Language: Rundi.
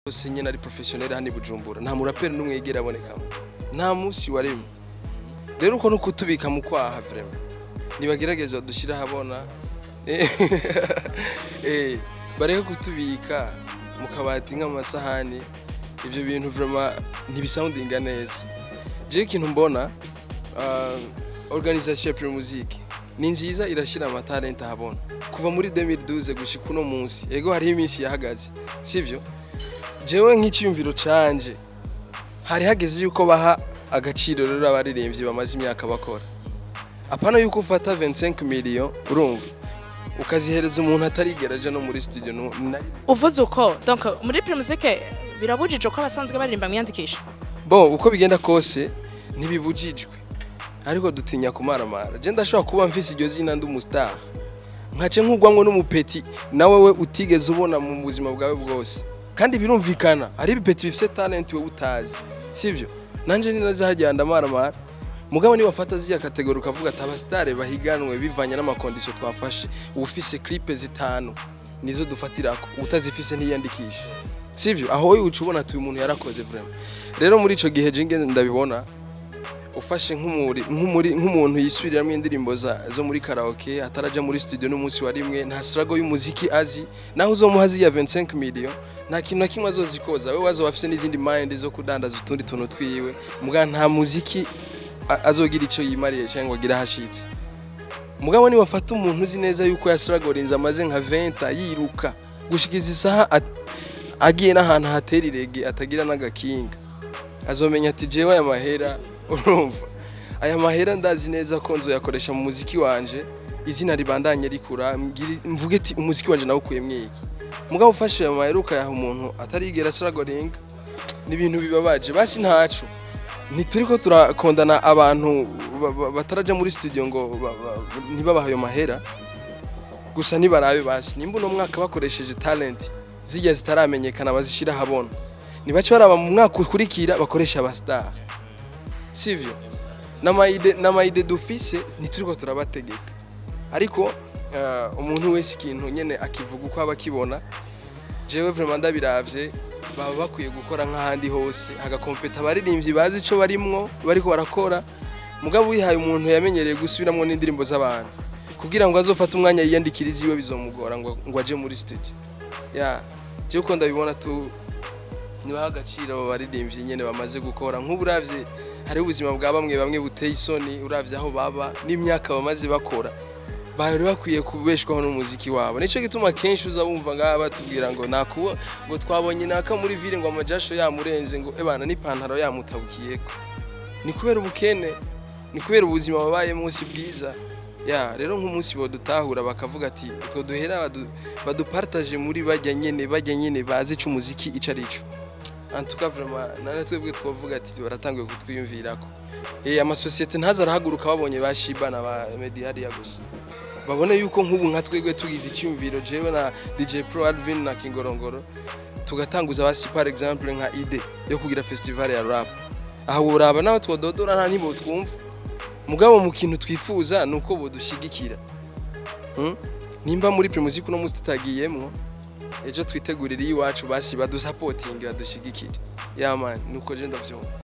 bose nyine ari professionnel hano i Bujumbura nta muraperi n'umwe yigera abonekamo nta munsi warimo rero uko nuko tubika mu kwaha vraiment nibagerageze badushyire ahabona eh bareke kutubika mu kabati nk'amasahani ibyo bintu vraiment ntibisoundinga neza je ikintu mbona uh, organisation ya Premier Music ni nziza irashyira amatalent ahabona kuva muri 2012 gushika uno munsi ego hariho iminsi yahagaze sivyo jewe nk'icyumviro canje hari hageze yuko baha agaciro rero abaririmbyi bamaze imyaka bakora apana yuko ufata 25 million urumva ukazihereza umuntu atarigera aja no muri studio nu- na- uvuze uko donc muri primusike birabujije ko abasanzwe baririmba mwiyandikisha bon uko bigenda kose ntibibujijwe ariko dutinya kumaramara je ndashobora kuba mfise iryo zina ndi umustar nkace nkugwamwo n'umupeti nawe we utigeze ubona mu buzima bwawe bwose kandi birumvikana hari ibipeti bifise talent we utazi sivyo nanje ni nazahajya ndamaramara mugabo niba wafata ziriya kategori ukavuga ati abasitare bahiganwe bivanye n'amakondisiyo twafashe ufise clipe zitanu nizo dufatirako utazifise ntiyandikishe sivyo aho wowe uca ubona ati uyu muntu yarakoze vraiment rero muri ico gihe jinge ndabibona ufashe nk'umuri nk'umuri nk'umuntu yisubiriramo indirimbo za zo muri karaoke ataraja muri studio n'umunsi wa rimwe nta struggle y'umuziki azi naho uzomuha ziya 25 million nta kintu na kimwe azozikoza we wazo afise n'izindi mind zo kudandaza utundi tuntu twiwe muga nta muziki a- azogira ico yimariye cyangwa agira hashitse mugabo ni wafata umuntu uzi neza yuko yasiragorinze amaze nka 20 yiruka gushikiza isaha at- agiye n'ahantu hatera irege atagira n'agakinga azomenya ati jewe aya mahera urumva aya mahera ndazi neza ko nzoyakoresha mu muziki wanje izina ribandanye rikura mbwire- mvuge ati umuziki wanje nawukuyemo iki mugabo ufashe ayo mahera ukayaha umuntu atarigera asiragoringa ni ibintu bibabaje basi ntaco ntituri ko turakondana abantu ba- ba- bataraja muri studio ngo ba- ba- ntibabahe ayo mahera gusa nibarabe basi nimba uno mwaka bakoresheje talent zijya zitaramenyekana bazishira habona nibace baraba mu mwaka ukurikira bakoresha abastar sivyo n'amayide n'amayide dufise ntituriko turabategeka ariko eh, umuntu wese ikintu nyene akivuga uko aba akibona jewe vraiment ndabiravye baba bakwiye gukora nk'ahandi hose hagakompeta abaririmbyi bazi ico barimwo bariko barakora mugabo wihaye umuntu yamenyereye gusubiramwo n'indirimbo z'abantu kugira ngo azofate umwanya yiyandikirize iwe bizomugora ngo, ngo aje muri studio ya jewe uko ndabibona tu nibaha agaciro abo baririmbyi nyene bamaze gukora nk'ubu uravye hariho ubuzima bwa bamwe bamwe buteye isoni uravye aho baba n'imyaka bamaze bakora bari bakwiye kubeshwaho n'umuziki wabo nico gituma kenshi uza wumva ngaha batubwira ngo nakubo ngo twabonye naka muri ville ngo amajasho yamurenze ngo ebana n'ipantaro yamutabukiyeko ni kubera ubukene ni kubera ubuzima babayemo si bwiza ya rero nk'umunsi bodutahura bakavuga ati utwo duhera badu- badupartage muri bajya nyene bajya nyene bazi ico umuziki ico arico antuka vraiment nane twebwe twavuga ati baratanguye kutwiyumvirako eh amasosiyete ntaza arahaguruka babonye bashiba na ba Medi hariya gusa babone yuko nk'ubu nka twebwe tugize icyumviro jewe na DJ Pro Alvin na Kingorongoro tugatanguza basi par exemple nka ide yo kugira festival ya rap aho uraba nawe twododora nta nibo twumva mugabo mu kintu twifuza nuko bodushigikira hmm? nimba muri primusic uno munsi tutagiyemwo ejo twitegurire iwacu basi badusapotinge badushigikire yamani nuko je ndavyumva